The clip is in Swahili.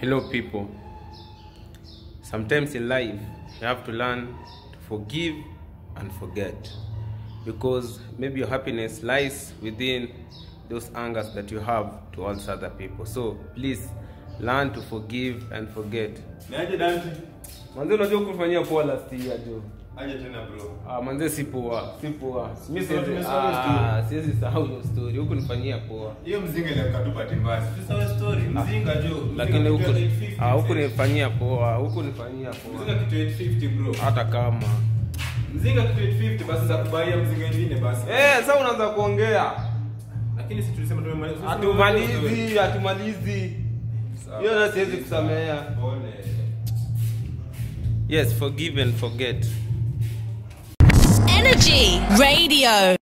Hello, people. Sometimes in life, you have to learn to forgive and forget. Because maybe your happiness lies within those angers that you have towards other people. So please learn to forgive and forget. Niaje Dante? Manze, unajua kufanyia poa last year jo. Aje tena bro. Ah, manze si poa, si poa. Mimi Tumesahau- siwezi tumesahau ah, siwezi sahau hiyo story. Huku nifanyia poa. Hiyo mzinga ile mkatupa timbasi. Tusawe story mzinga jo. Mzinga Lakini kitu huku ya 850, ah, huku mzee. nifanyia poa, huku nifanyia Mzinga poa. kitu 850 bro. Hata kama Mzinga kitu 850 basi za kubaia mzinga ingine basi. Eh, sasa unaanza kuongea. Lakini si tulisema tumemaliza. Hatumalizi, hatumalizi. Sawa. Hiyo na siwezi kusamea. Pole. Yes, forgive and forget. Energy Radio.